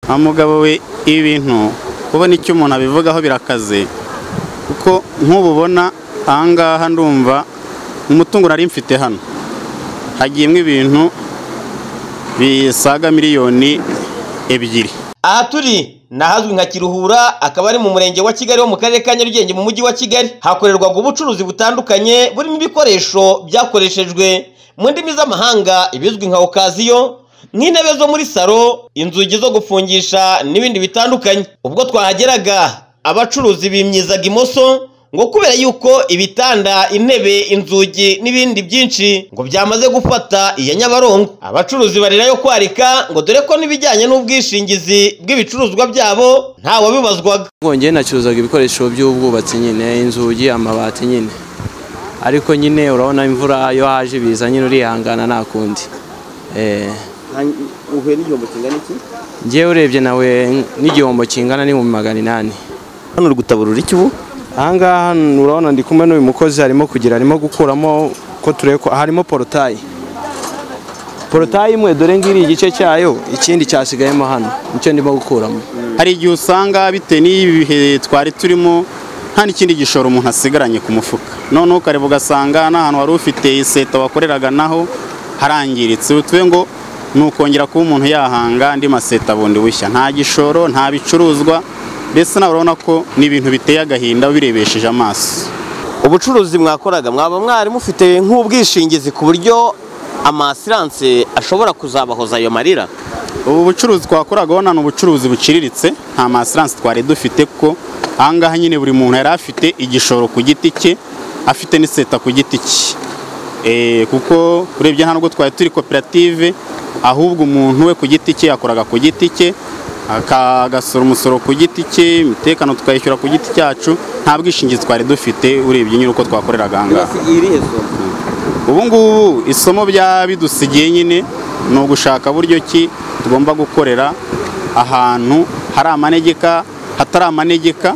wa mugabo we ibi bintu kubona icyo umuntu abivugaho birakaze kuko nk'ubu ubona ahangaha ndumva umutungo nari mfite hano hagiyemo ibintu bisaga miliyoni ebyiri aha turi ni ahazwi nka kiruhura akaba ari mu murenge wa kigali wo mu karere ka nyarugenge mu mujyi wa kigali hakorerwaga ubucuruzi butandukanye burimo ibikoresho byakoreshejwe mu ndimi z'amahanga ibizwi nka okaziyo nk'intebe zo muri salo inzugi zo gufungisha n'ibindi bitandukanye ubwo twahageraga abacuruzi bimyizaga imoso ngo kubera yuko ibitanda intebe inzugi n'ibindi byinshi ngo byamaze gufata iya nyabarongo abacuruzi barirayo kwarika ngo dore ko n'ibijyanye n'ubwishingizi bw'ibicuruzwa byabo ntawabibazwaga ngongeye nacuruzaga ibikoresho by'ubwubatsi nyine inzugi amabati nyine ariko nyine urabona imvura iyo haje ibiza nyine urihangana nta kundi uhuye n'igihombo kingana iki ngewe urebye nawe n'igihombo kingana n'ibihumbi magana inani hano uri gutaburura iki ubu ahangaha urabona ndi kumwe n'uyu mukozi arimo kugira arimo gukuramo ko turebe ko harimo porotayi porotayi imwe dore ngiri igice cyayo ikindi cyasigayemo hano nicyo ndimo gukuramo hari igihe usanga bitewe n'ibihe twari turimo nta n'ikindi gishoro umuntu asigaranye ku mufuka noneho ukareba ugasanga n'ahantu wari ufite iseta wakoreraga naho harangiritse tuve ngo ni ukongera kuba umuntu yahanga andi maseta bundi bushya nta gishoro nta bicuruzwa mbese nawe urabona ko ni ibintu biteye agahinda birebesheje amaso ubucuruzi mwakoraga mwaba mwari mufite nk'ubwishingizi ku buryo amasiranse ashobora kuzabahoza ayo marira ubu bucuruzi twakoraga ubona ni ubucuruzi buciriritse nta masiranse twari dufite kuko ahangaha nyine buri muntu yari afite igishoro ku giti cye afite n'iseta ku giti cye Eh, kuko urebye nta nubwo twari turi koperative ahubwo umuntu we ku giti cye yakoraga ku giti cye aka- agasora umusoro ku giti cye imitekano tukayishyura ku giti cyacu nta bwishingizi twari dufite urebye nyine uko twakoreraga aha ngaha irihe soko ubu ngubu isomo bya bidusigiye nyine ni ugushaka buryo ki tugomba gukorera ahantu hari amanegeka hatari amanegeka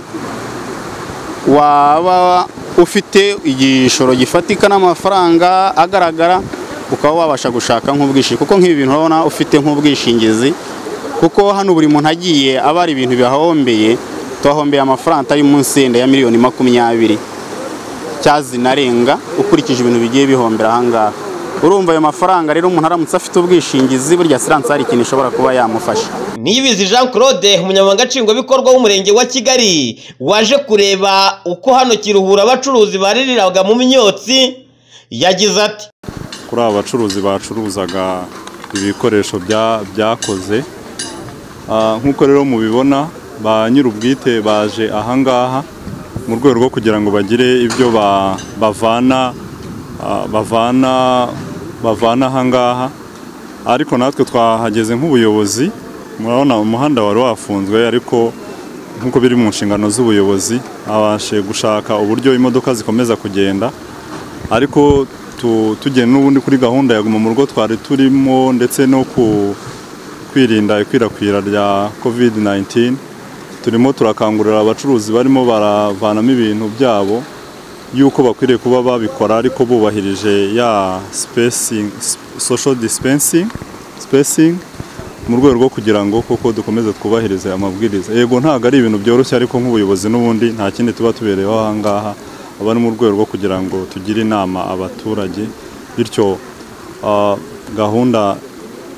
waba ufite igishoro gifatika n'amafaranga agaragara ukaba wabasha gushaka nk'ubwishingizi kuko nk'ibi bintu urabona ufite nk'ubwishingizi kuko hano buri muntu agiye aba ari ibintu bihahombeye tuhahombeye amafaranga atari munsi yenda ya miliyoni makumyabiri cyazinarenga ukurikije ibintu bigiye bihombera ahangaha urumva ayo mafaranga rero umuntu aramutse afite ubwishingizi burya asiranse hari ikintu ishobora kuba yamufasha niyibizi jean claude umunyamabanga nshingwabikorwa w'umurenge wa kigali waje kureba uko hano kiruhura abacuruzi baririraga mu myotsi yagize ati kuri aba bacuruzi bacuruzaga ibikoresho bya- byakoze Ah, nk'uko rero mubibona ba nyir'ubwite baje ahangaha mu rwego rwo kugira ngo bagire ibyo ba- bavana ah, bavana bavana ahangaha ariko natwe twahageze nk'ubuyobozi murabona umuhanda wari wafunzwe ariko nk'uko biri mu nshingano z'ubuyobozi abashe gushaka uburyo imodoka zikomeza kugenda ariko tu- tugenda n'ubundi kuri gahunda ya guma mu rugo twari turimo ndetse no ku kwirinda ikwirakwira rya covid-19 turimo turakangurira abacuruzi barimo baravanamo ibintu byabo yuko bakwiriye kuba babikora ariko bubahirije ya spacing, sp- social dispensing spacing mu rwego rwo kugira ngo koko dukomeze twubahirize amabwiriza yego ntabwo ari ibintu byoroshye ariko nk'ubuyobozi n'ubundi nta kindi tuba tubereyeho aha ngaha aba ari mu rwego rwo kugira ngo tugire inama abaturage bityo ah, gahunda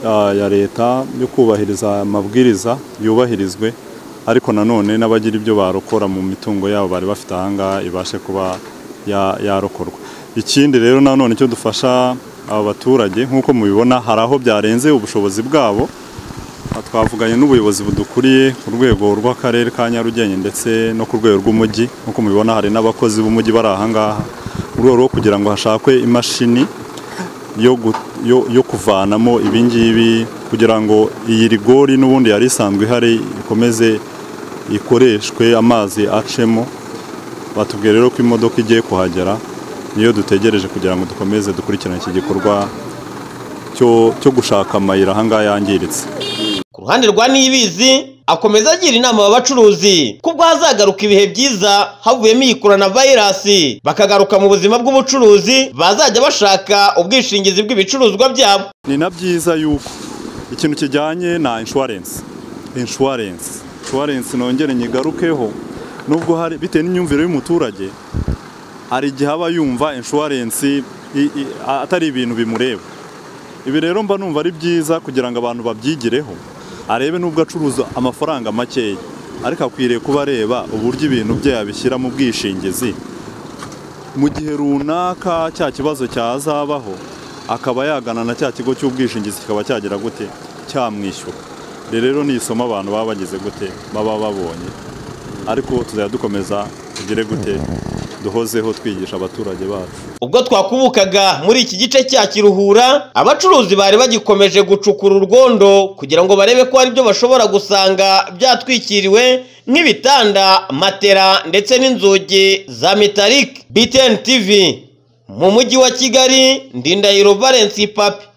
ah, ya leta yo kubahiriza amabwiriza yubahirizwe ariko nanone n'abagira ibyo barokora mu mitungo yabo bari bafite aha ngaha ibashe kuba ya- yarokorwa ikindi rero nanone icyo dufasha aba baturage nk'uko mubibona hari aho byarenze ubushobozi bwabo Aha twavuganye n'ubuyobozi budukuriye ku rwego rw'akarere ka Nyarugenge ndetse no ku rwego rw'umujyi nk'uko mubibona hari n'abakozi b'umujyi bari aha ngaha mu rwego rwo kugira ngo hashakwe imashini yo gu- yo- yo kuvanamo ibi ngibi kugira ngo iyi rigori n'ubundi yari isanzwe ihari ikomeze ikoreshwe amazi acemo batubwiye rero ko imodoka igiye kuhagera niyo dutegereje kugira ngo dukomeze dukurikirane iki gikorwa cyo cyo gushaka amayira ahangaha yangiritse ku ruhande rwa niyibizi akomeza agira inama aba bacuruzi kubwo hazagaruka ibihe byiza havuyemo iyi coronavirus bakagaruka mu buzima bw'ubucuruzi bazajya bashaka ubwishingizi bw'ibicuruzwa byabo ni na byiza yuko ikintu kijyanye na inshuwarensi inshuwarensi inshuwarensi nongere nyigarukeho nubwo hari bitewe n'imyumvire y'umuturage hari igihe aba yumva inshuwarensi i- i- atari ibintu bimureba ibi rero mba numva ari byiza kugira ngo abantu babyigireho arebe nubwo acuruza amafaranga makeya ariko akwiriye kuba areba uburyo ibintu bye yabishyira mu bwishingizi mu gihe runaka cya kibazo cyazabaho akaba yagana na cya kigo cy'ubwishingizi kikaba cyagira gute cyamwishyura rero ni isomo abantu baba bagize gute baba babonye ariko tuzajya dukomeza tugire gute duhozeho twigisha abaturage bacu ubwo twakubukaga muri iki gice cya kiruhura abacuruzi bari bagikomeje gucukura urwondo kugira ngo barebe ko hari ibyo bashobora gusanga byatwikiriwe nk'ibitanda matera ndetse n'inzugi za metalike btn tv mu mujyi wa kigali ndindahiro valens papi